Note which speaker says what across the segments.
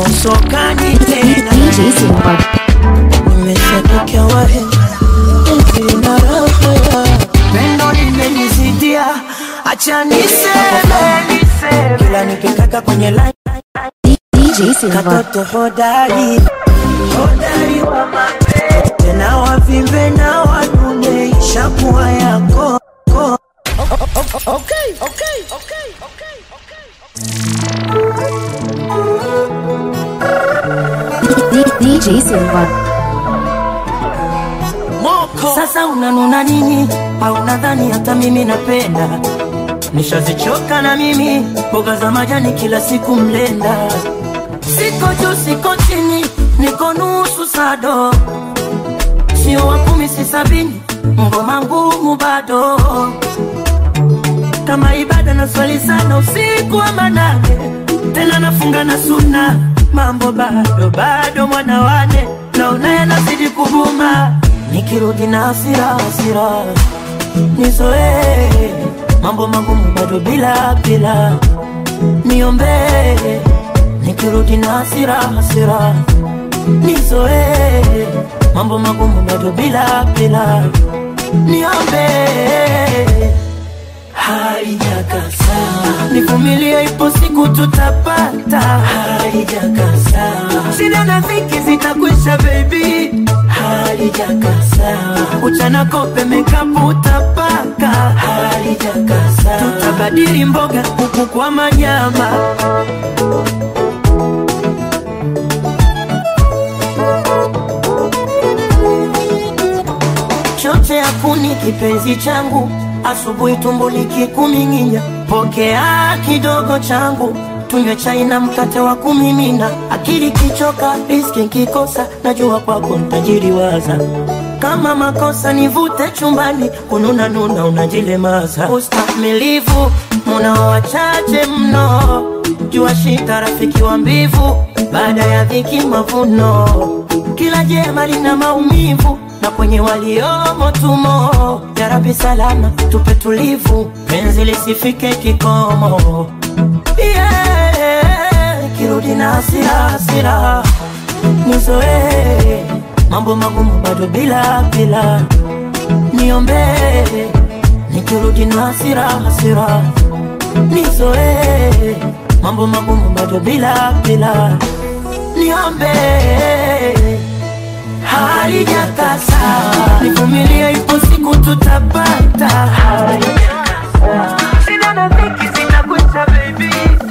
Speaker 1: usokani tena
Speaker 2: DJ Silva.
Speaker 1: nimeshafikia wahenga penzi na raha ya pendo limenizidia acha niseme kila nikikaka kwenye line
Speaker 2: DJ Silva.
Speaker 1: katoto hodari hodari wa mapenzi tena wavimbe na wadume ishakuwa yako okay, okay, okay, okay,
Speaker 2: DJ Silva.
Speaker 1: Sasa unanuna nini? Au nadhani hata mimi napenda? Nishazichoka na mimi mboga za majani kila siku mlenda. Siko juu siko chini, niko nusu sado, sio wa kumi si sabini, ngoma ngumu bado kama ibada na swali sana usiku wa manane, tena nafunga na suna, mambo bado bado, mwana wane naona yanazidi kuvuma, nikirudi na hasira hasira nizoee mambo magumu bado bila bila, niombee nikirudi na hasira hasira nizoee mambo magumu bado bila bila, niombee haijakasa, nivumilie, ipo siku tutapata. Haijakasa, shida na dhiki zitakwisha, baby. Haijakasa, uchana kope mekapu utapaka. Haijakasa, tutabadili mboga huku kwa manyama. choche ya kuni kipenzi changu, asubuhi tumbo likikuming'inya, pokea kidogo changu, tunywe chai na mkate wa kumimina. Akili kichoka, riski nkikosa, najua kwako ntajiriwaza. Kama makosa nivute chumbani, kununa nuna unajilemaza. Ustamilivu munao wachache mno, jua shita rafiki wa mbivu, baada ya dhiki mavuno. Kila jema lina maumivu na kwenye waliomo tumo. Ya Rabbi salama tupe tulivu, penzi lisifike kikomo. Yeah, kirudi na hasira hasira, nizoee mambo magumu bado bila bila, niombee nikirudi na hasira hasira, nizoee mambo magumu bado bila bila, niombee halijakasa, nivumilie, ipo siku tutapata. Halijakasa, shida na dhiki zitakwisha, baby.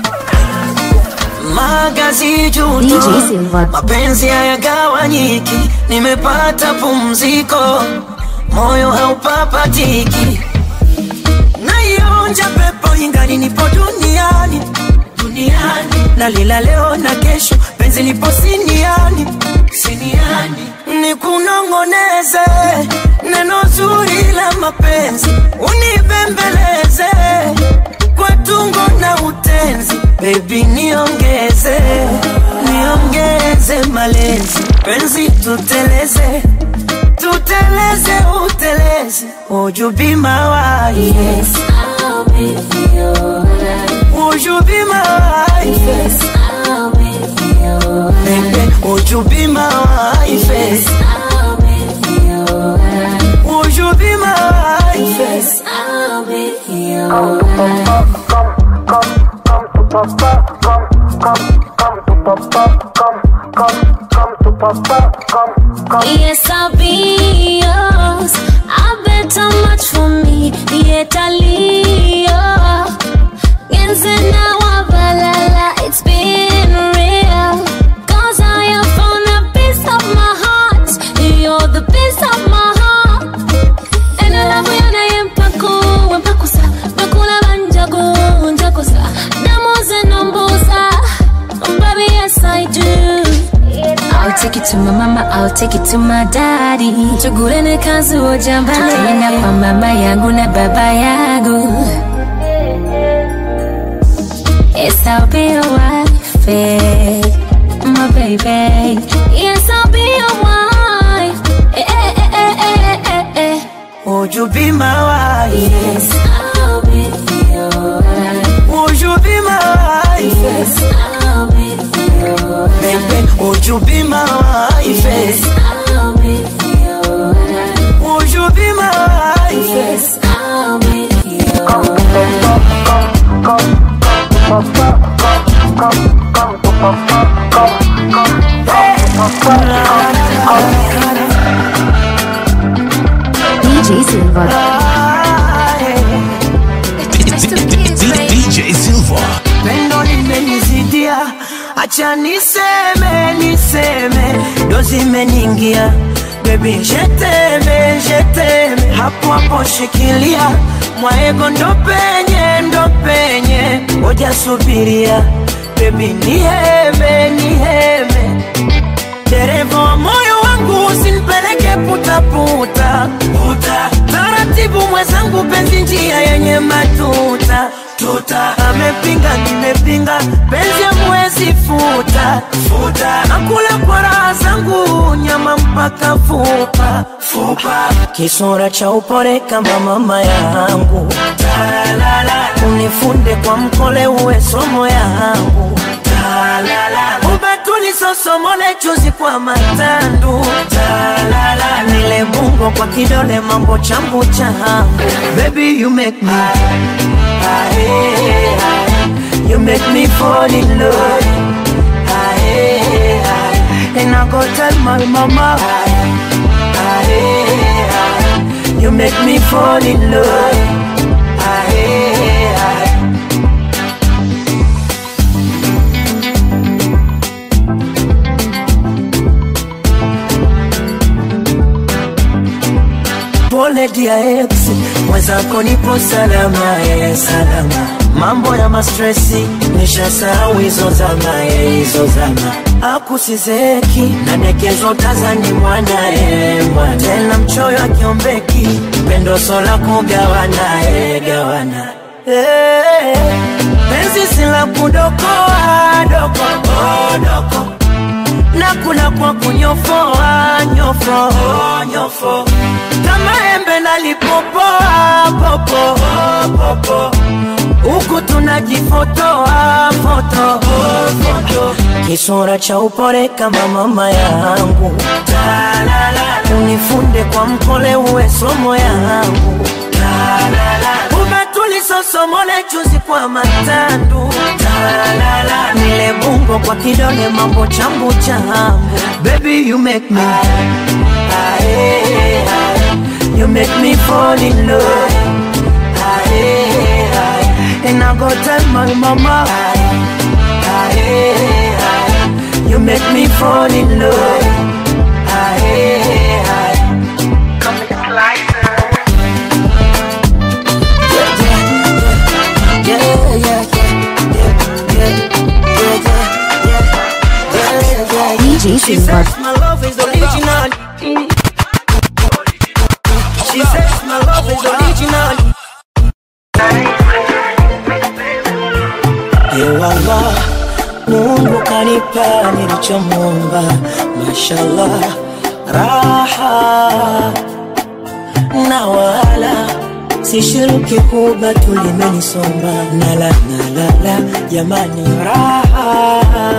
Speaker 1: Magazi juto,
Speaker 2: DJ Silva.
Speaker 1: mapenzi hayagawanyiki, nimepata pumziko, moyo haupapatiki, naionja pepo ingali nipo duniani duniani, nalila leo na kesho, penzi lipo siniani siniani, nikunong'oneze neno zuri la mapenzi, unibembeleze kwa tungo na utenzi, baby niongeze niongeze malezi, penzi tuteleze tuteleze uteleze, would you be my wife? Yes,
Speaker 3: I'll be your
Speaker 1: would you be my wife?
Speaker 3: Yes, I'll be your
Speaker 1: Baby, would you be my wife?
Speaker 3: Yes, I'll be your
Speaker 1: Would you be my wife?
Speaker 3: Yes, I'll be your Yes, I'll be yours. I bet how much for me, yet I leave. now balala, it's been real. Cause I have found a piece of my heart. You're the piece of my heart. And I love you, and I am Paco, and Pacosa, Pacula Banjago, Jacosa, Damos and Umbosa. Baby, yes, I do. I'll take it to my mama, I'll take it to my daddy. Tugulene kazi ujambale. Tena kwa mama yangu na baba yangu. Yes, I'll be your wife, eh, my baby. Yes, I'll be your wife. Eh, eh, eh, eh, eh, eh, eh.
Speaker 1: Would you be my wife?
Speaker 3: Yes, I'll be your wife.
Speaker 1: Would you be my wife?
Speaker 3: Yes, I'll be your wife.
Speaker 1: baby, would you be my wife?
Speaker 3: Yes, I'll make you right.
Speaker 1: Would you be my wife?
Speaker 3: Yes, I'll make you right.
Speaker 2: DJ Silva.
Speaker 1: Ah, yeah.
Speaker 4: DJ Silva.
Speaker 1: pendo limenizidia, acha niseme niseme, ndo zimeningia bebi, jeteme jeteme, hapo hapo shikilia mwaego, ndo penye ndo penye, ngoja subiria bebi, niheme niheme dereva wa moyo wangu usinipeleke putaputa puta. Taratibu mwenzangu, penzi njia yenye matuta tuta. Amepinga nimepinga, penzi amwezi futa futa. Nakula kwa raha zangu, nyama mpaka fupa fupa. Kisura cha upole kama mama yangu, Talala. unifunde kwa mkole, uwe somo yangu Talala. Ubatuli sosomole chuzi kwa matandu Talala. Nile bungo kwa kidole mambo chambu changu Baby you make me Aye, aye. You make me fall in love Aye, aye. And I go tell my mama Aye, aye, aye. You make me fall in love Aye, aye. pole dia ex mwenzako nipo salama ye salama mambo ya mastresi nishasahau hizo zama ye hizo zama akusizeki nadekezo tazani mwana ye mwana tena mchoyo akiombeki pendo sola kugawana ye gawana Eh, penzi sila kudokoa doko oh, doko nakula kwa kunyofoa nyofo nyofo kama embe nalipopoa popo popo huku tunajifotoa foto foto kisura cha upole kama mama yangu Talala. unifunde kwa mkole uwe somo yangu Talala. ubatuli sosomole chuzi kwa matandu Talala. nile bungo kwa kidole mambo chambu changu baby you make me aye, aye. you make me fall in love aye, aye. and I go tell my mama aye, aye, aye. you make me fall in love aye, aye. Yeah, yeah, yeah, yeah, yeah, yeah, yeah, yeah, yeah.
Speaker 2: DJ
Speaker 1: She
Speaker 2: Silva.
Speaker 1: says my love is original. She says my love is original. Ewala, Mungu kanipa nilichomwomba, mashallah, raha na wala sishiriki kuba tulimenisomba, nala nalala, jamani, raha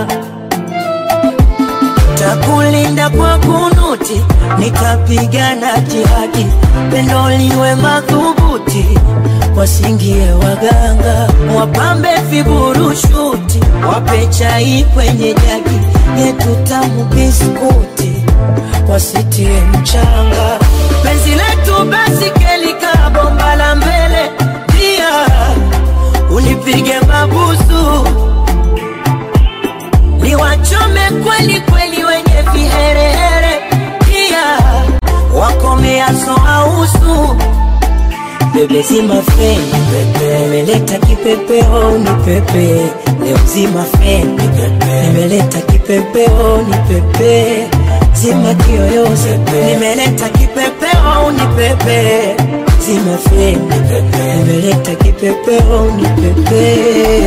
Speaker 1: takulinda kwa kunuti, nikapigana jihadi, pendo liwe madhubuti, wasingie waganga, wapambe viburushuti, wape chai kwenye jagi yetu tamu biskuti, wasitie mchanga, penzi letu basi kelika bomba la mbele, pia unipige mabusu niwachome kweli kweli wenye viherehere, pia wakomeaso ausu bebe zima feni pepe, nimeleta kipepeo ni pepe leo zima feni pepe, nimeleta kipepeo ni pepe zima kiyoyozi nimeleta kipepeo ni pepe zima feni pepe, nimeleta kipepeo ni pepe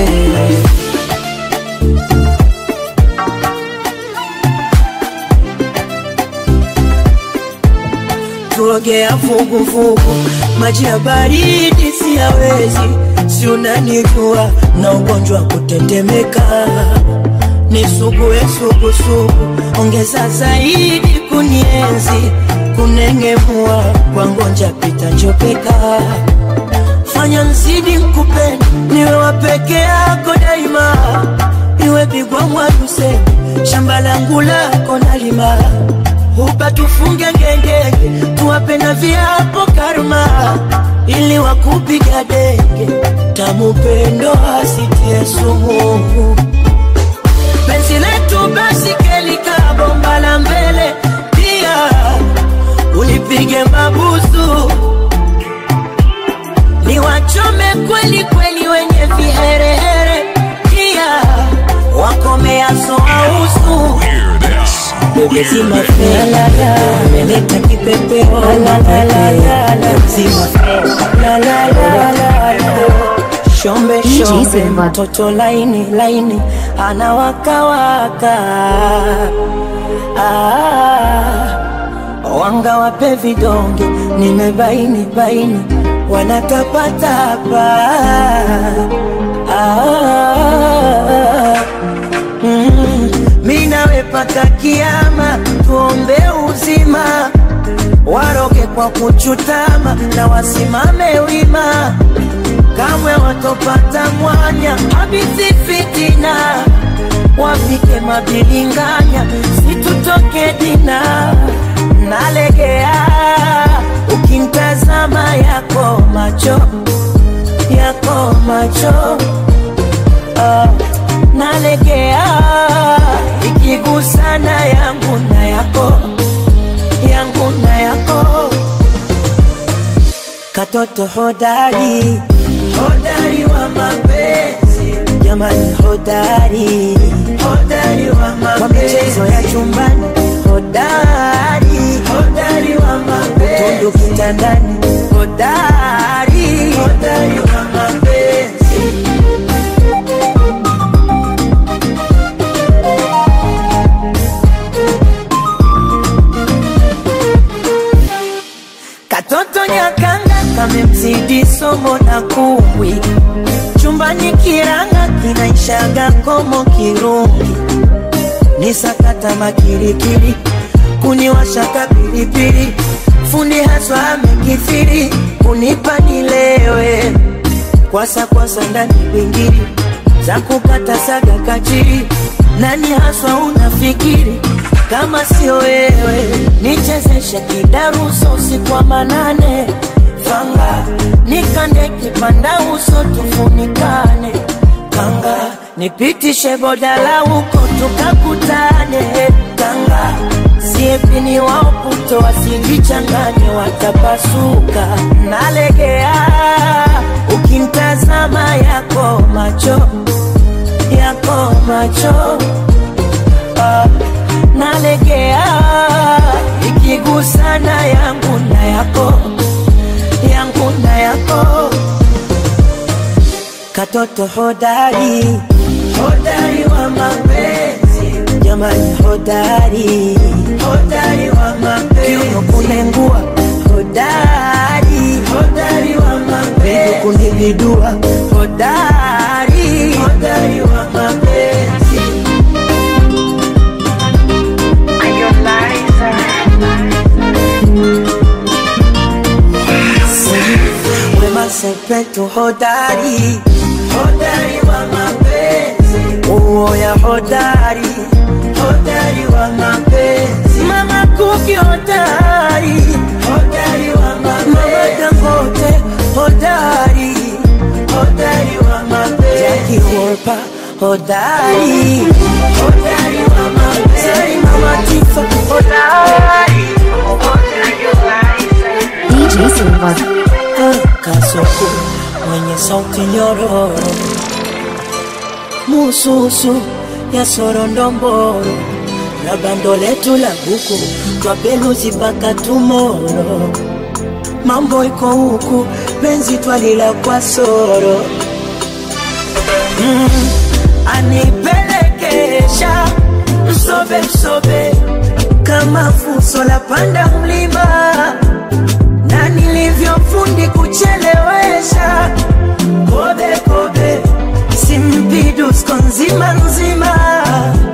Speaker 1: kuogea vuguvugu, maji ya baridi siyawezi, si unanijua na ugonjwa wa kutetemeka, nisugue sugusugu, ongeza zaidi kunienzi, kunengemua kwa ngonja pita njopeka, fanya nzidi nkupenda, niwe wa peke yako daima, iwe bigwa mwaduse shamba langu lako nalima hupa tufunge ngengenge, tuwape na viapo karma, ili wakupiga denge, tamu pendo asitie sumu penzi letu basi kelika bomba la mbele pia ulipige mabusu niwachome kweli kweli wenye viherehere pia wakomeaso ausu
Speaker 4: Hear this.
Speaker 1: Mzima felala meleta kipepeo mzima shombe
Speaker 2: DJ
Speaker 1: shombe
Speaker 2: Silva.
Speaker 1: mtoto laini laini anawakawaka ah, wanga wape vidonge nimebaini baini wanatapatapa ah, mm, mi nawe paka kiama tuombe uzima waroge kwa kuchutama na wasimame wima kamwe watopata mwanya habisi fitina wafike mabilinganya situtoke dina nalegea ukimtazama yako macho yako macho ah, nalegea ikigusana yangu na yako yangu na yako katoto hodari hodari wa mapenzi jamani hodari hodari wa mapenzi kwa michezo ya chumbani hodari hodari wa mapenzi utundu kitandani hodari hodari wa mapenzi Katoto nyakanga kamemzidi somo na kumbwi, chumbani kiranga kinaishaga komo kirungi, ni sakata makirikiri, kuniwashaka pilipili, fundi haswa amekithiri, kunipa nilewe, kwasa kwasa ndani bingiri, za kukata saga kachiri, nani haswa unafikiri kama sio wewe, nichezeshe kidaruso usiku wa manane, fanga nikande kipanda uso tufunikane, kanga nipitishe bodala huko tukakutane, kanga siepini wao puto wasijichanganye, watapasuka. Nalegea ukimtazama yako macho yako macho ah, nalegea ikigusana yangu na yako yangu na yako katoto hodari hodari wa mapenzi jamani hodari hodari wa mapenzi kiuno kunengua hodari hodari wa mapenzi kunibidua hodari hodari wa mapenzi Wema Sepetu hodari hodari wa mapenzi uoya hodari hodari wa mapenzi mama Kuki hodari hodari wa mapenzi mama Dangote hodari hodari wa mapenzi Jackie Wolper hodari hodari wa mapenzi mama Tifa hodari
Speaker 2: DJ Silva.
Speaker 1: kasoko mwenye sauti nyororo mususu ya sorondomboro na bando letu la buku twapeluzi mpaka tumoro mambo iko huku penzi twalila kwa soro mm, anipelekesha msobe msobe kama fuso la panda mlima na nilivyofundi kuchelewesha kobe kobe simpidusko nzima nzima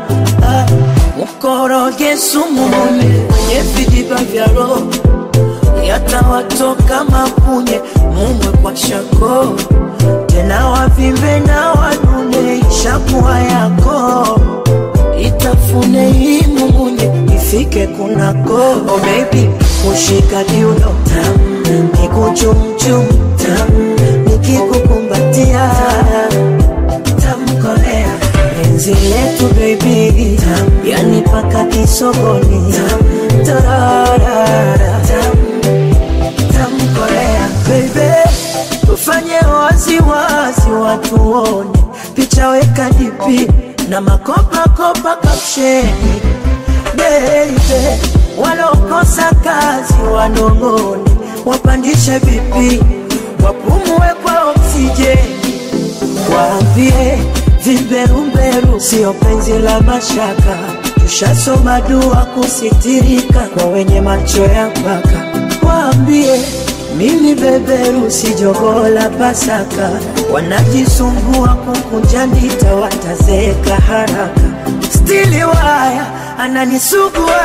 Speaker 1: mkoroge sumu mune kwenye vidiba vya roho yatawatoka mapunye mumwe kwa shako tena wavimbe na wanune ishakuwa yako itafune hii mumunye ifike kunako oh baby kushika kiuno tam nikuchumchum tam nikikukumbatia tamkolea penzi letu baby tam yani paka kisogoni tam tararara tam tamkolea baby tufanye waziwazi watuone picha weka dipi na makopakopa kapsheni beibe walokosa kazi wanong'one wapandishe vipi wapumue kwa oksijeni waambie vimberumberu sio penzi la mashaka tushasoma dua kusitirika kwa wenye macho ya mpaka waambie mimi beberu si jogoo la Pasaka, wanajisumbua kukunja ndita, watazeeka haraka. Stili waya ananisugua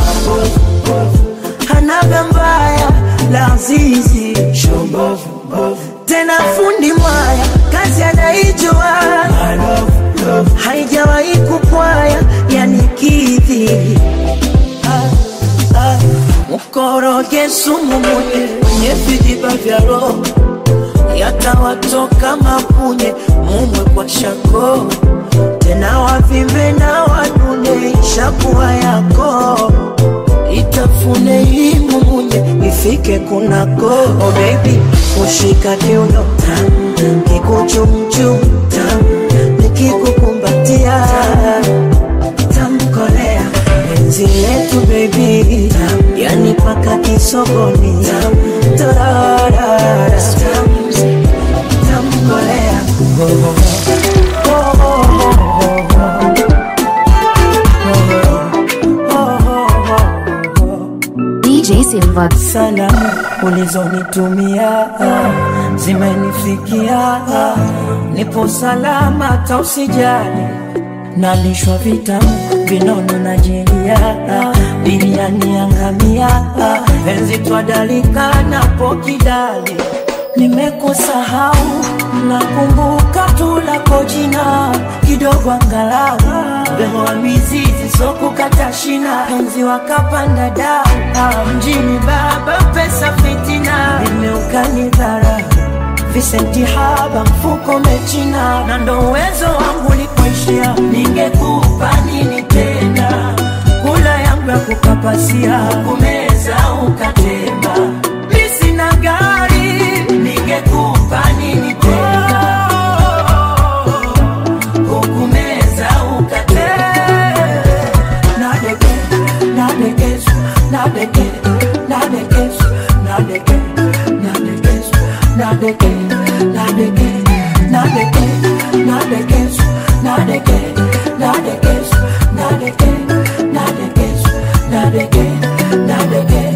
Speaker 1: hanaga mbaya la zizi tena fundi mwaya kazi anaijua haijawahi kupwaya yani kidhi ah, ah. mkoroge sumu munye kwenye vijiba vya roho yatawatoka mapunye mumwe kwa shako tena wavimbe na wanune ishakuwa yako itafune hii mumunye ifike kunako oh baby kushika kiuno tam kikuchumchum tam nikikukumbatia tamkolea penzi letu baby tam yani paka kisogoni tam tararara tam tamkolea oh, oh, oh, oh, oh, oh, oh, oh.
Speaker 2: DJ Silva.
Speaker 1: salamu ulizonitumia zimenifikia, nipo salama, tausijali nalishwa vitamu vinono na jelia, biriani yangamia, penzi twadalika napo kidali nimekusahau nakumbuka tu lako jina kidogo angalau beho wa mizizi sokukata shina penzi wakapanda dau Ah, mjini baba pesa fitina imeukani dhara visenti haba mfuko mechina na ndo uwezo wangu likuishia ningekupa nini tena kula yangu ya kukapasia kumeza ukatema mi sina gari ningekupa nini tena kukumeza ukatema nadeke nadekesu nadeke nadekesu nadeke nadekesu nadeke nadeke nadeke nadekesu nadeke nadekesu nadeke nadekesu nadeke nadeke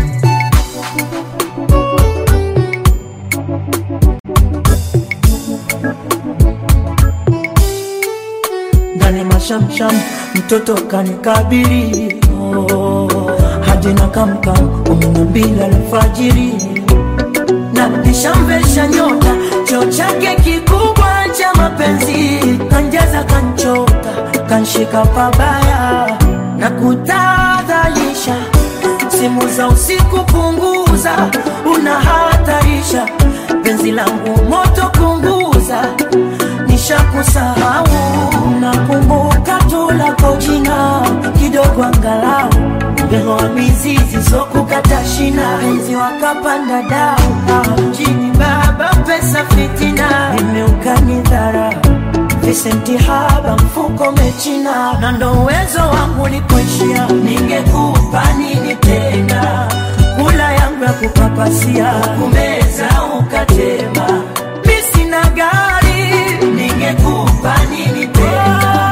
Speaker 1: ndani mashamsham mtoto kanikabili oh, hadi na kamkam kumi na mbili alfajiri na kishamvesha nyota choo chake kikubwa cha mapenzi kanjaza kanchota kanshika pabaya na kutadhalisha simu za usiku punguza unahatarisha penzi langu moto kunguza nishakusahau nakumbuka tu lako jina kidogo angalau mbego wa mizizi sokukata shina penzi wakapanda dau Ah, mjini baba pesa fitina imeukani dhara visenti haba mfuko mechina na ndo uwezo wangu likuishia ningekupa nini tena kula yangu ya kupapasia kumeza ukatema mi sina gari ningekupa nini tena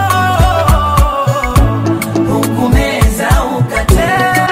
Speaker 1: hukumeza ukatema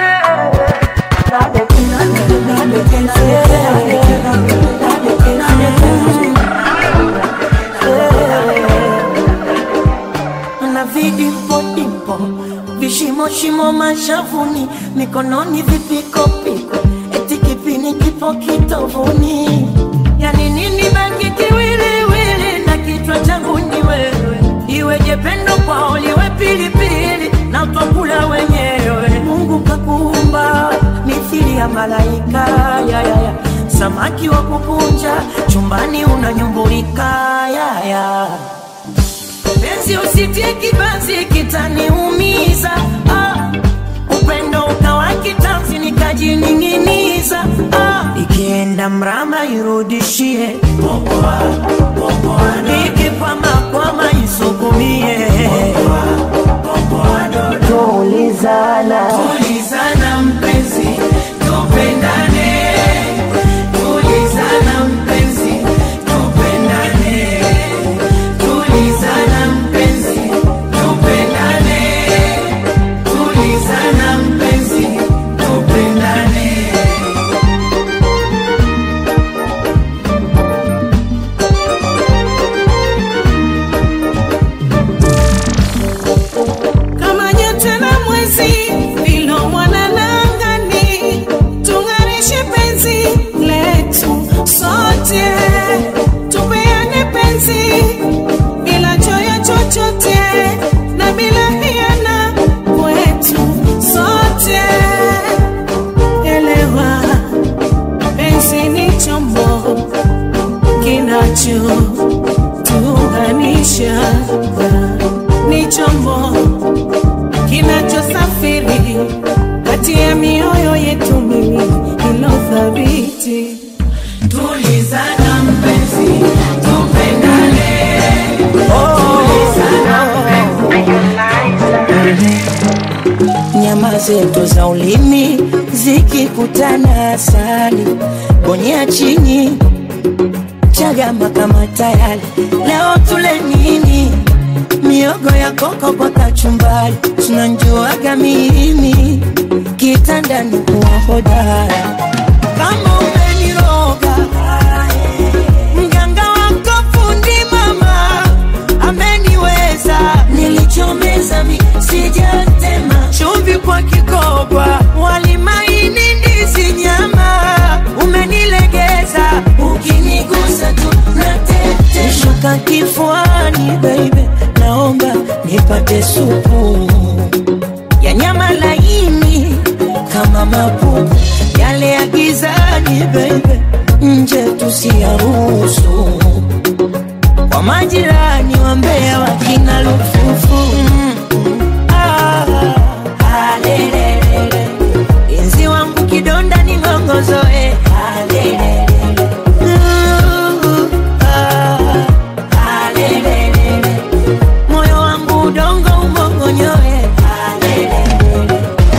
Speaker 1: na vidimpo dimpo vishimo shimo mashavuni, mikononi vipikopiko, eti kipini kipo kitovuni. Yani nini baki kiwiliwili na kichwa changu ni wewe, iweje pendo kwao liwe pilipili na twakula wenyewe. Mungu kakuumba mithili ya malaika ya, ya, ya. Samaki wa kukunja chumbani unanyumbulika ya, ya. Penzi usitie kibanzi kitaniumiza ah. Upendo ukawa kitanzi nikajining'iniza ah. Ikienda mrama irudishie ikikwamakwama isukumie tulizana tulizana mpenzi tupendane tulizana mpenzi tupendane tulizana mpenzi tupendane tulizana mpenzi tupendane
Speaker 4: kama nyota na mwezi vilo mwanalangani, tung'arishe penzi letu sote, tupeane penzi bila choyo chochote na bila hiana kwetu sote. Elewa, penzi ni chombo kinachotuunganisha ni chombo kinachosafiri kati ya mioyo yetu miwili ilo thabiti.
Speaker 1: tulizana mpenzi tupendane nyama zetu za ulimi zikikutana asali bonyea chini chagama kama tayari leo tule nini miogo ya koko kwa kachumbari tunanjuaga mimi kitandani kuwa hodara kama umeniroga mganga wako fundi mama ameniweza nilichomeza mi sijatema chumvi kwa kikoba walimaini ndizi nyama umenilegeza ukinigusa tu natete shuka kifuani baby naomba nipate supu ya nyama laini kama mapupu yale ya gizani baby nje tusiyaruhusu kwa majirani wa Mbeya wakina lufufu mm, mm, ah, ah, lelelele. Enzi wangu kidonda ni ngongozoe ah, lelelele. Uh, ah, ah, lelelele. moyo wangu udongo umongonyoe ah, lelelele.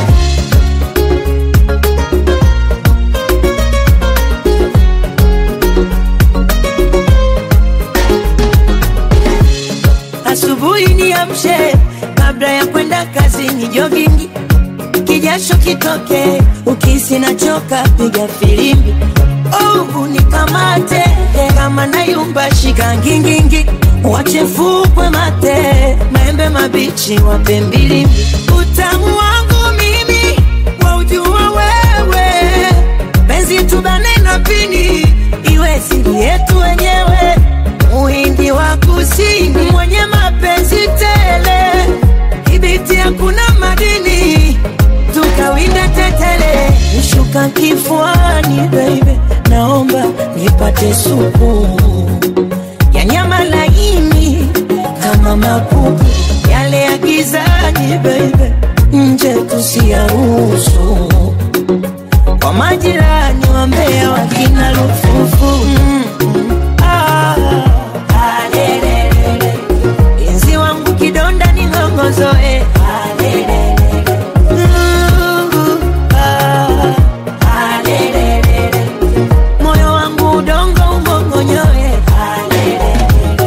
Speaker 1: asubuhi niamshe kabla ya kwenda kazini jogingi kijasho kitoke ukisi nachoka piga filimbi oh, nikamate kama nayumba shika ngingingi wachefukwe mate maembe mabichi wape mbilimbi utamu wangu mimi waujua wewe penzi tubane na pini iwe siri yetu wenyewe muhindi wa kusini mwenye mapenzi tele kibiti hakuna madini tukawinda tetele nishuka kifuani baby naomba nipate supu ya nyama laini kama mapupu yale ya gizani baby nje tusiyaruhusu kwa majirani wa Mbeya wakina lufufu mm, mm, ah, ah, lelelele. Enzi wangu kidonda ni ngongozoe ah, lelelele. Uh, ah, ah, lelelele. moyo wangu udongo umongonyoe ah, lelelele.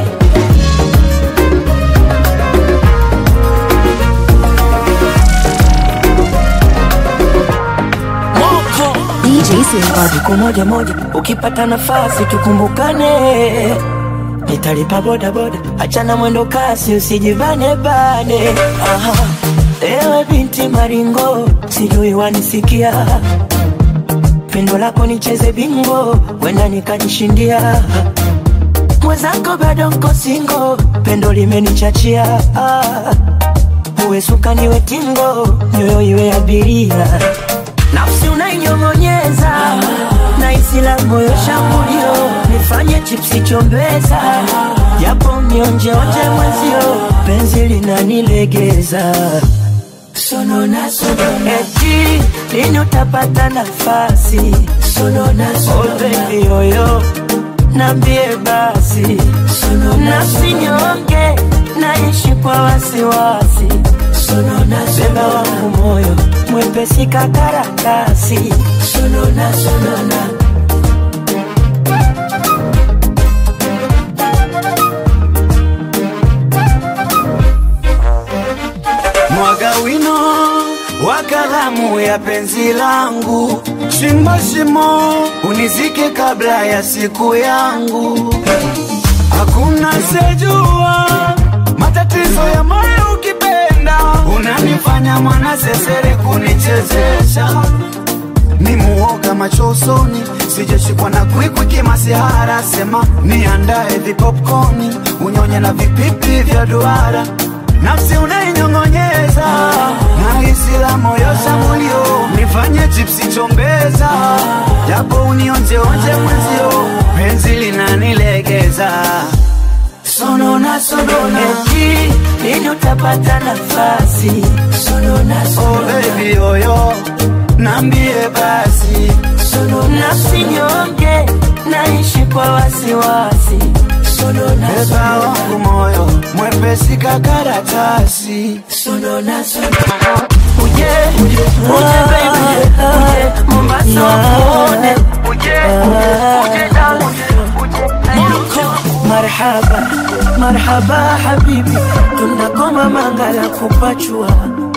Speaker 2: DJ Silva.
Speaker 1: siku moja moja ukipata nafasi tukumbukane nitalipa boda boda achana mwendo kasi usijibane bane aha Ewe binti maringo, sijui wanisikia, pendo lako nicheze bingo, wenda nikajishindia. Mwenzako bado nko singo, pendo limenichachia. Ah, uwe suka niwe tingo, nyoyo iwe abiria, nafsi unainyong'onyeza na isi la moyo shambulio, nifanye chipsi chombeza, japo mionjeonje mwezio, penzi linanilegeza sonona sonona, eti lini utapata nafasi sonona sonona, oh baby yoyo nambie basi sonona, nasinyonge naishi kwa wasiwasi sonona, beba wangu moyo mwepesi kakaratasi sonona sonona
Speaker 5: mwaga wino wa kalamu ya penzi langu, shimo shimo unizike kabla ya siku yangu. Hakuna sejua matatizo ya moyo ukipenda, unanifanya mwana sesere kunichezesha ni muoga macho usoni, sijashikwa na kwikwi kimasihara. Sema niandae vipopcorni, unyonye na vipipi vya duara, nafsi unainyong'onyeza na hisi la moyo shambulio, nifanye chipsi chombeza, japo unionjeonje mwenzio, penzi linanilegeza
Speaker 1: sonona sonona, eti lini utapata nafasi sonona
Speaker 5: oh
Speaker 1: sonona,
Speaker 5: baby yoyo, nambie basi
Speaker 1: sonona sinyonge naishi kwa wasiwasi sonona
Speaker 5: beba
Speaker 1: sonona
Speaker 5: wangu moyo mwepesi kakaratasi
Speaker 1: sonona sonona uje uje uje baby uje Mombasa uone uje uje down uje marhaba marhaba habibi tunakoma mangala kupachua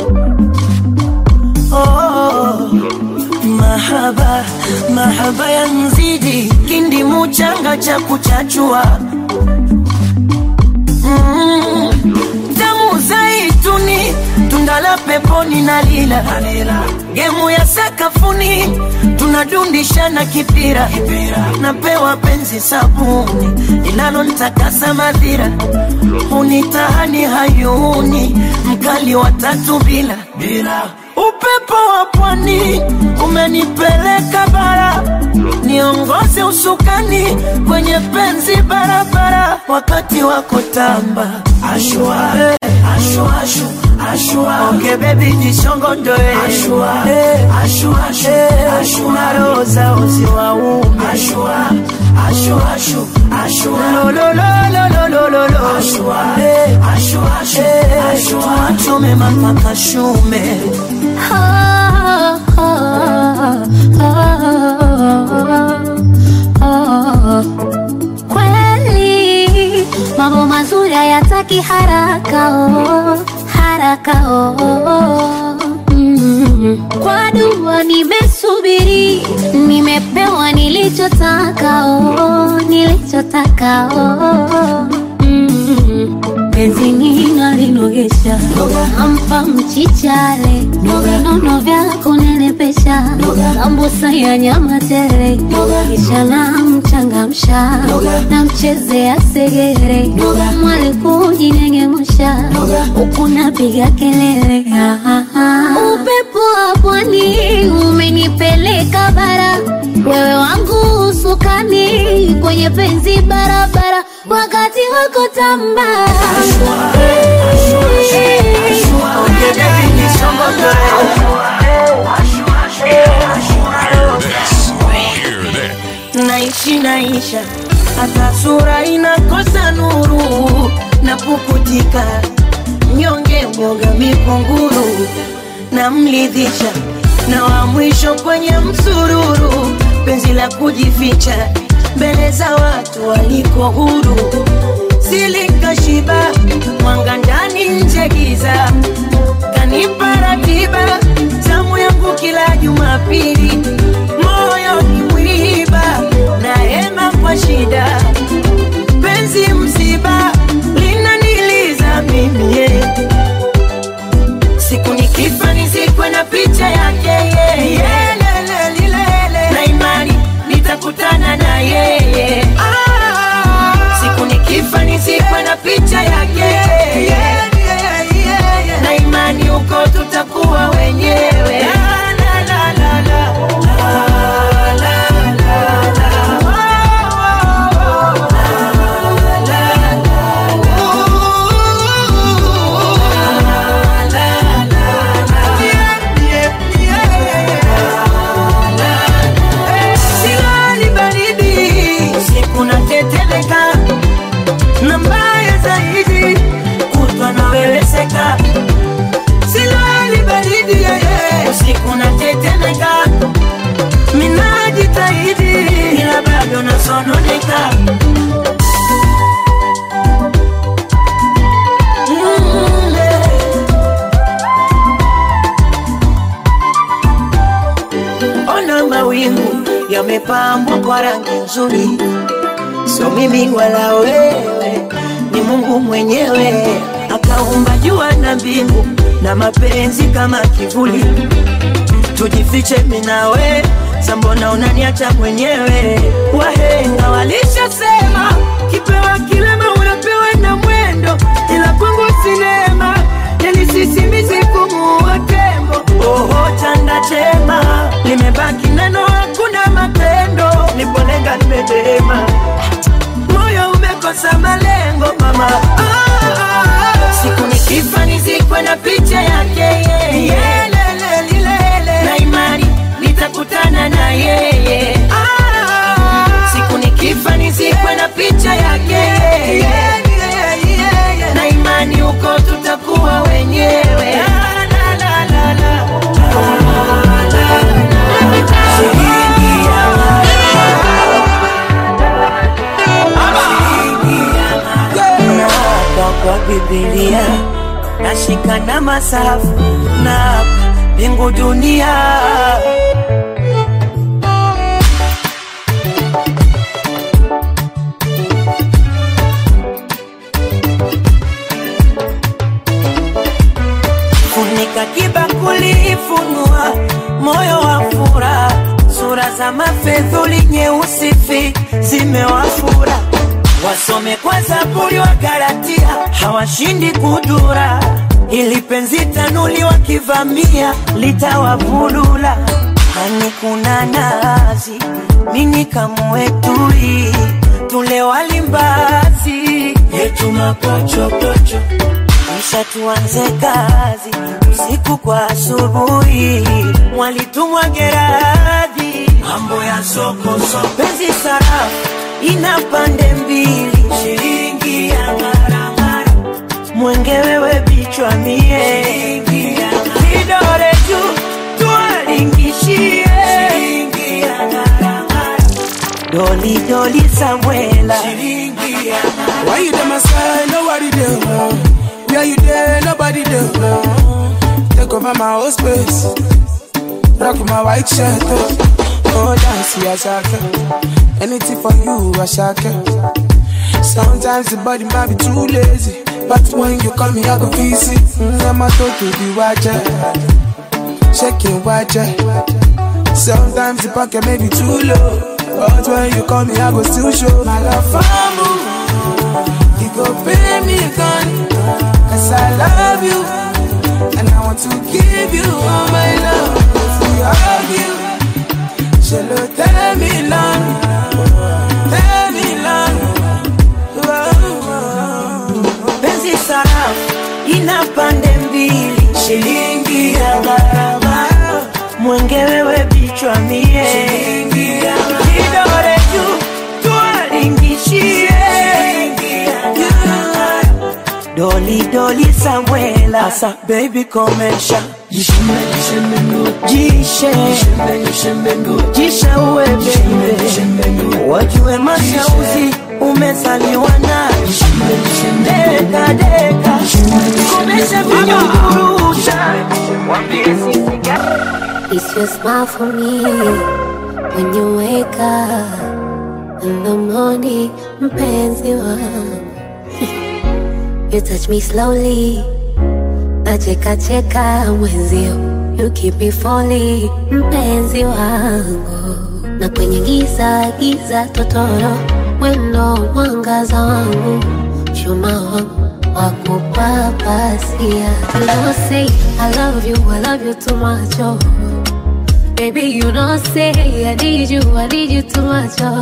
Speaker 1: oh, mahaba mahaba ya mzidi kindi muchanga cha kuchachua mm, damu zaituni tundala peponi na lila gemu ya sakafuni tunadundishana kipira napewa penzi sabuni linalontakasa madhira unitahani hayuni mkali wa tatu bila upepo wa pwani umenipeleka bara niongoze usukani kwenye penzi barabara wakati wako tamba ashua ashua ashu ashua onge bebi jishongondoe ashua ashua ashu ashua roza uzi wa ume ashua ashua ashu ashua lo lo lo lo lo lo lo lo ashua ashua ashu ashua chume mama kashume
Speaker 3: Ah, ah, ah, ah. Kweli mambo mazuri hayataki haraka oh, haraka oh. Mm. Kwa dua nimesubiri, nimepewa nilichotaka oh, nilichotaka oh. Mm. penzi ninalinogesha nampa mchichale vinono vya kunenepesha sambusa ya nyama tele kisha namchangamsha namchezea segere mwali kujinengemusha huku napiga kelele Ah, ah, ah. upepo wa pwani umenipeleka bara wewe wangu usukani kwenye penzi barabara wakati wako tamba
Speaker 1: onge bebi jishongondoe naishi naisha hata sura inakosa nuru na pukutika nyonge mwoga mikunguru na mlidhisha na wa mwisho kwenye msururu penzi la kujificha mbele za watu waliko huru silikashiba mwanga ndani nje giza kanipa ratiba zamu yangu kila Jumapili moyo ni mwiba na hema kwa shida penzi msiba linaniliza mimi yeah. siku nikifa nizikwe na picha yake yeye na imani nitakutana na yeye siku nikifa nizikwe na picha yake yeye na imani huko tutakuwa wenyewe la, la, la, la, la. La, la, la, la. Silali baridi usiku natetemeka, na mbaya zaidi kutwa naweweseka. Silali baridi yeye usiku natetemeka, minajitahidi ila bado nasononeka. Mm, eh. Ona mawingu yamepambwa kwa rangi nzuri, sio mimi wala wewe, ni Mungu mwenyewe akaumba jua na mbingu na mapenzi kama kivuli. Tujifiche mimi na we, sambona unaniacha mwenyewe? Wahenga walishasema kipewa kilema unapewa na mwendo, ila kwangu sinema yalisisimizi kumuua tembo. Oho, chanda chema limebaki neno, hakuna matendo. Nipolenga nimedema, moyo umekosa malengo mama. Ah, ah, ah. Siku nikifa nizikwe na picha yake yeye, na imani nitakutana na yeye. Ah, siku nikifa nizikwe na picha yake yeye, na imani huko tutakuwa wenyewe. La, la, la, la, la. Shilingi ya Naapa kwa Biblia nashika na masafu na mbingu dunia funika kibakuli, funua moyo wa furaha, sura za mafedhuli nyeusi fi zimewafura, wasome kwa Zaburi wa Galatia, hawashindi kudura, ili penzi tanuli wakivamia litawavulula. Hani kuna nazi mini kamwetui tule walimbazi yetu mapochopocho kisha tuanze kazi usiku kwa asubuhi, mwalitumwa Geradi, mambo ya soko soko, penzi sarafu ina pande mbili, shilingi ya maramara, mwenge wewe bichwa mie, kidore juu tuwalingishie, shilingi ya maramara, doli doli Samuela, shilingi ya maramara.
Speaker 6: Why you there, my side? Nobody there. Where you there? Nobody there. Take over my whole space. Rock my white shirt. Oh, oh dance, yeah, shaka. Anything for you, I shaka. Sometimes the body might be too lazy. But when you call me, I go visit. Mm, I'm a to the watcher. Shaking watcher. Sometimes the pocket may be too low. But when you call me, I go still show my love for you. You go pay me gun Cause I love you And I want to give you all my love If we argue Shall tell me long Tell me long
Speaker 1: penzi sarafu ina pande mbili, shilingi ya barabara, mwenge wewe bichwa mie, kidole juu tuwalingishie, doli doli Samuela, asa baby komesha jishe jishe uwe baby, wajue mashauzi umezaliwa nayo deka deka, komesha vinyungurusha
Speaker 3: It's your smile for me when you wake up in the morning, mpenzi wangu. You touch me slowly nacheka cheka mwenzio you keep me falling mpenzi wangu na kwenye giza giza totoro wendo mwangaza wangu chuma wangu wakupapasia you know say I love you I love you too much oh. Baby, you know, say I need you, I need you too much. Oh.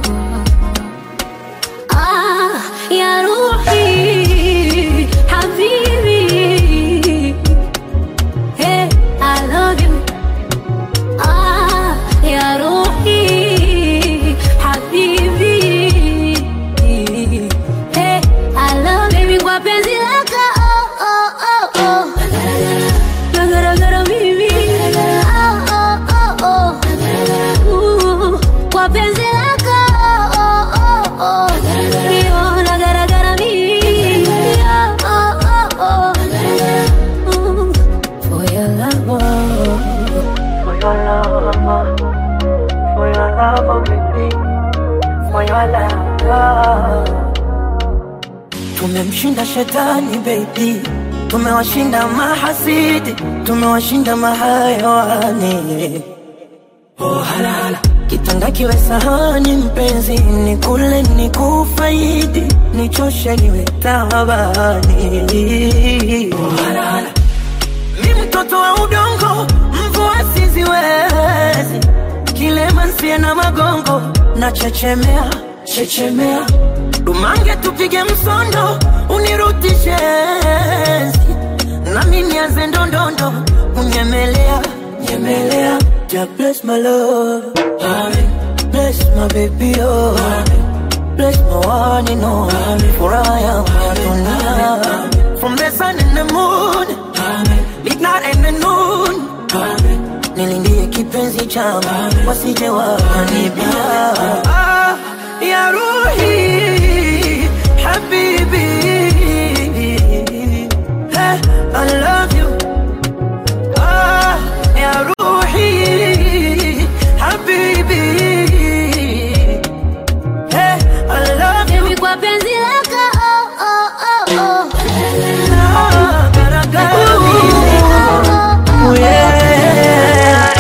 Speaker 3: Ah, ya Ruhi, Habibi. Hey, I love you. Ah, ya Ruhi, Habibi. Hey, I love you. Baby, kwa penzi lako, oh, oh, oh, oh. Nagaragara mimi. Oh, oh, oh, oh. Ooh, kwa penzi lako, oh, oh, oh. Iyo, nagaragara mimi. Oh, oh, oh. Ooh, for your love, oh.
Speaker 1: For your love, for your love, baby, for your love. Tumemshinda shetani baby, tumewashinda mahasidi, tumewashinda mahayawani. Oh, halala. Kitanda kiwe sahani mpenzi, ni kule ni kufaidi, nichoshe niwe tabani. Oh, halala. Mi mtoto wa udongo, mvua siziwezi, kilema nsie na magongo, na chechemea chechemea, dumange tupige msondo, unirutishe enzi. nami nianze ndondondo, unyemelea nyemelea, ja bless my love, Amen. bless my baby oh, Amen. bless my one and only, for I am your tonight. From the sun and the moon, midnight and the noon, nilindie kipenzi changu wasije wakanibia. Ah, ya Ruhi habibi, hey, I love you. Ah, ya Ruhi habibi, hey, I love you.
Speaker 3: Baby, kwa penzi lako, oh, oh, oh, oh.
Speaker 1: Ah, garagara mimi.
Speaker 3: Oh, oh, oh.
Speaker 1: Yeah.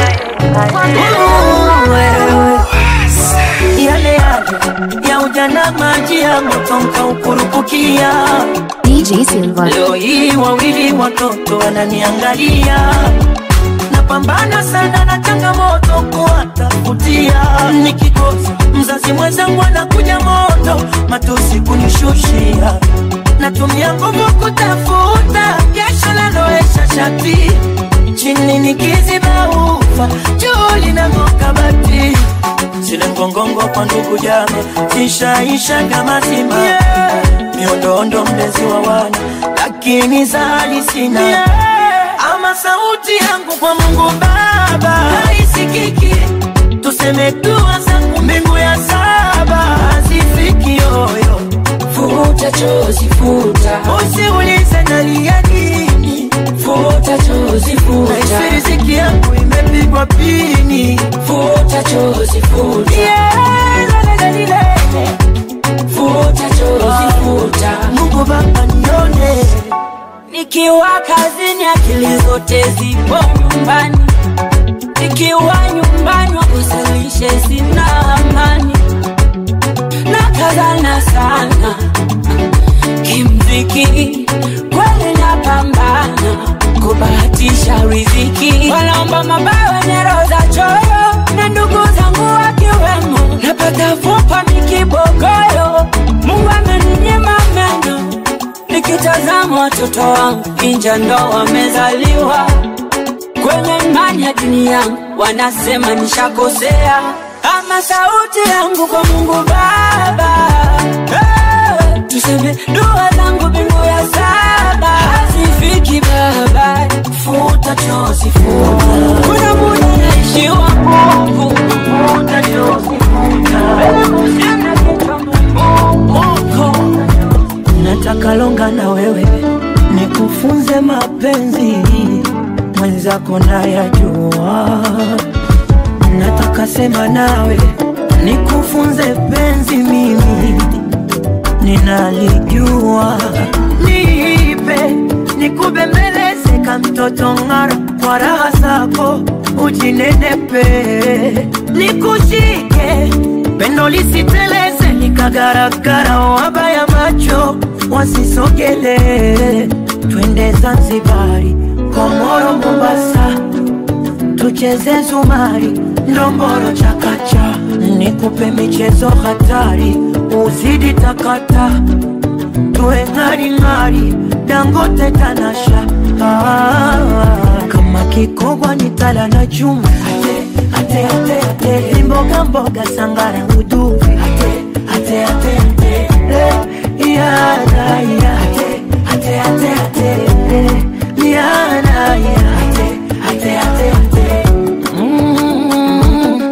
Speaker 1: Wewe. Yale yale ya ujana maji ya moto mkaukurupukia
Speaker 2: DJ Silva.
Speaker 1: leo hii wawili watoto wananiangalia napambana sana na changamoto kuwatafutia nikikosa mzazi mwenzangu anakuja moto matusi kunishushia natumia nguvu kutafuta jasho laloesha shati chini nikiziba ufa juu linang'oka bati zile ngongongo kwa ndugu jama zishaisha kama zima yeah. miondoondo mlezi wa wana lakini zali sina yeah. ama sauti yangu kwa mungu baba haisikiki tuseme dua zangu mbingu ya saba hazifiki yoyo
Speaker 4: Futa chozi futa,
Speaker 1: usiulize nalia nini
Speaker 4: futa chozi futa,
Speaker 1: naisi riziki yangu imepigwa pini
Speaker 4: futa chozi futa,
Speaker 1: yeah, lelelelele.
Speaker 4: futa chozi futa.
Speaker 1: mungu baba nione
Speaker 4: Nikiwa kazini akili zote zipo nyumbani, nikiwa nyumbani wakusalishe sina amani, na kazana sana kimziki, kweli napambana kubahatisha riziki, wanaomba mabawa nyero za choyo na ndugu zangu wakiwemo, napata fupa mikibogoyo, Mungu ameninyima meno nikitazama watoto wangu inja ndo wamezaliwa kwenye imani ya dini yangu, wanasema nishakosea, ama sauti yangu kwa Mungu Baba hey, tuseme dua zangu mbingu ya saba hazifiki Baba,
Speaker 1: futa chozi futa
Speaker 4: kuna muda naishiwa nguvu
Speaker 1: futa chozi
Speaker 4: Kusema kitu
Speaker 1: moko nataka longa na wewe nikufunze mapenzi mwenzako nayajua nataka sema nawe nikufunze penzi mimi ninalijua nipe nikubembeleze kamtoto ng'ara kwa raha zako ujinenepe nikushike pendo lisiteleze likagaragara wabaya macho wasisogele twende zanzibari komoro mombasa tucheze zumari ndomboro chakacha nikupe michezo hatari uzidi takata tuwe ng'aring'ari dangote tanasha ah, kama kikogwa ni tala na chuma ate, ate, ate, ate. Imboga mboga sangara uduvi ate, ate, ate, ate. Eh, yana, ya. ate, ate, ate, ate. Eh, yana, ya. ate, ate, ate, ate. Mm,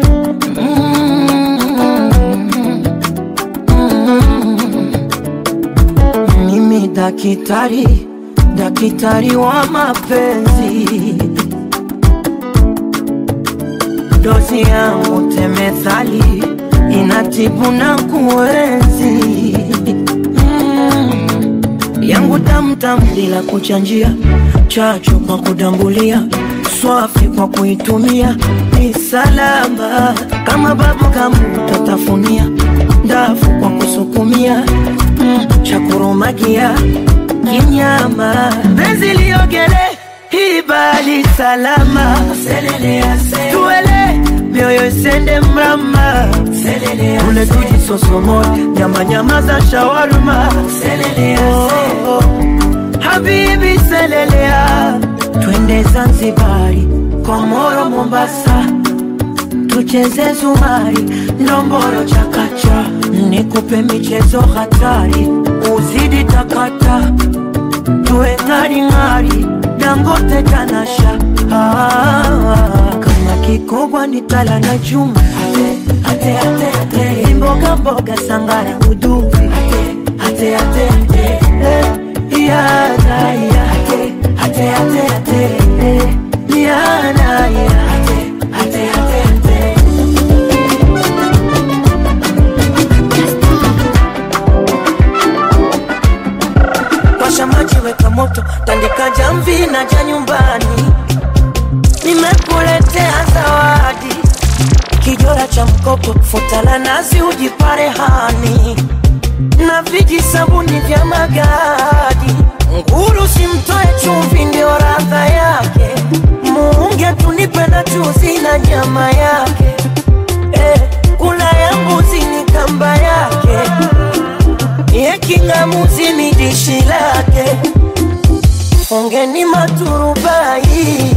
Speaker 1: mimi dakitari dakitari wa mapenzi dozi yangu temethali inatibu na kuenzi mm. yangu tamtam bila kuchanjia chachu kwa kudambulia swafi kwa kuitumia ni salama kama babu kamu tatafunia ndafu kwa kusukumia mm. chakurumagia kinyama benzi liogele hibali salama tuele mioyo isende mrama ule tuji sosomo nyama nyama za shawarma oh, oh. habibi selelea twende zanzibari komoro mombasa tucheze zumari ndomboro chakacha nikupe michezo hatari uzidi takata tuwe ng'aring'ari dangote tanasha ah, kama kikogwa ni tala na chuma ate, ate, ate, ate. mboga mboga sangara uduvi ate, ate, ate, ate. Eh, yana, ya. ate, ate, ate, ate. Eh, yana, ya. ate, ate, ate, ate. washa maji, weka moto, tandika jamvi na ja nyumbani. Nimekuletea zawadi, kijora cha mkopo, futa la nazi, ujipare hani na viji sabuni vya magadi. Nguru simtoe chumvi, ndio radha yake. Muunge tunipe na chuzi na nyama yake. Eh, kula ya mbuzi ni kamba yake ye kingamuzi ni dishi lake ongeni maturubai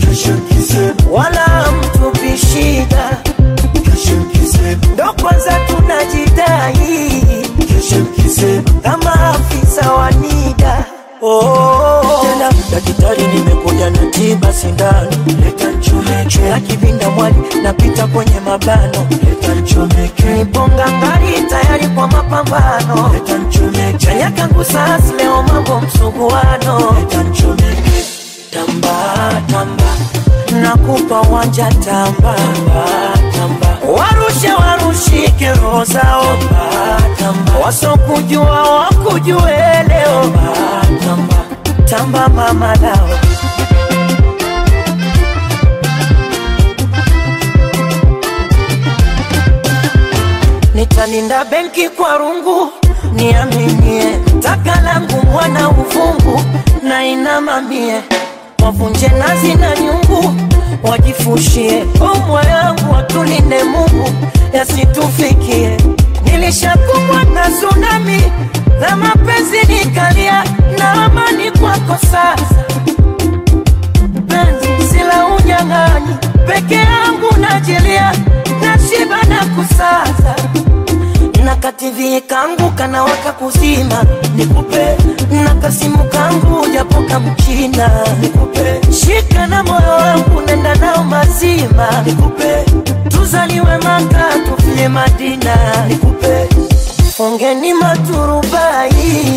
Speaker 1: wala mtupi shida ndo kwanza tunajidai kama afisa wa nida Oh, tena daktari, nimekuja na tiba sindano, leta nchomeke na kivinda mwali, napita kwenye mabano, leta nchomeke, niponga ngari tayari kwa mapambano, leta nchomeke, chanya kangu sasa leo mambo msuguano, leta nchomeke, tamba tamba, nakupa wanja tamba tamba, warushe warushike roho zao, tamba wasokujua wakujue leo, tamba tamba mama lao nitalinda benki kwa rungu niaminie taka langu mwana uvungu na inamamie wavunje nazi na nyungu wajifushie omwa yangu watulinde mungu yasitufikie nilishakumbwa na tsunami na mapenzi nikalia na amani kwako sasa penzi sila unyang'anyi peke yangu najilia na shiba na kusaza na kativi kangu kanawaka kuzima nikupe na kasimu kangu japoka mchina nikupe shika na moyo wangu nenda nao mazima nikupe tuzaliwe maka tufie madina nikupe fungeni maturubai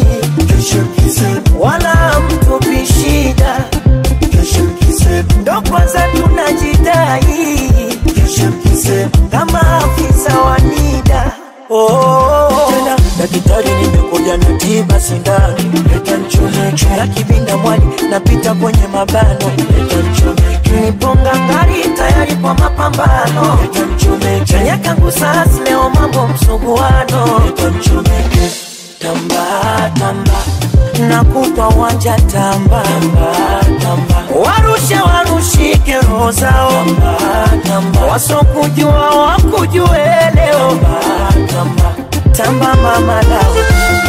Speaker 1: wala mtupi shida ndo kwanza tunajidai kama afisa wa nida oh, tena Daktari nimekuja na tiba sindano, leta nichomeke na kibinda mwali napita kwenye mabano, leta nichomeke niponga ngari tayari kwa mapambano, leta nichomeke chanya kangu sasa leo mambo msuguano, leta nichomeke tamba tamba nakupa wanja tamba tamba tamba warushe warushike roho zao tamba tamba wasokujua wakujue leo tamba tamba tamba mama lao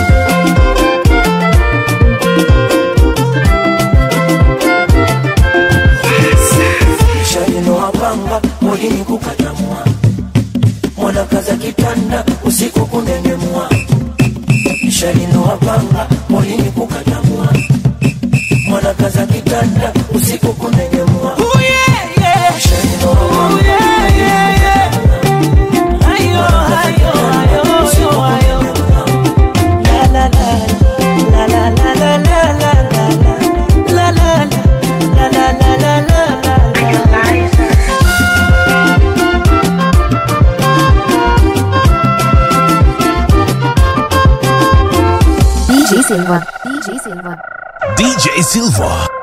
Speaker 1: shalinoa panga molini kukatamwa mwanakaza kitanda usiku kunengemwa shalinoa panga molini kukatamwa mwanakaza kitanda usiku kunengemwa Shalinoa panga, ayo, ayo, ayo, ayo, ayo. La, la, la, la, la, la, la, la, la, la, la, la, la, la, la, la, la, la, la.
Speaker 2: DJ Silva. DJ Silva.
Speaker 7: DJ Silva.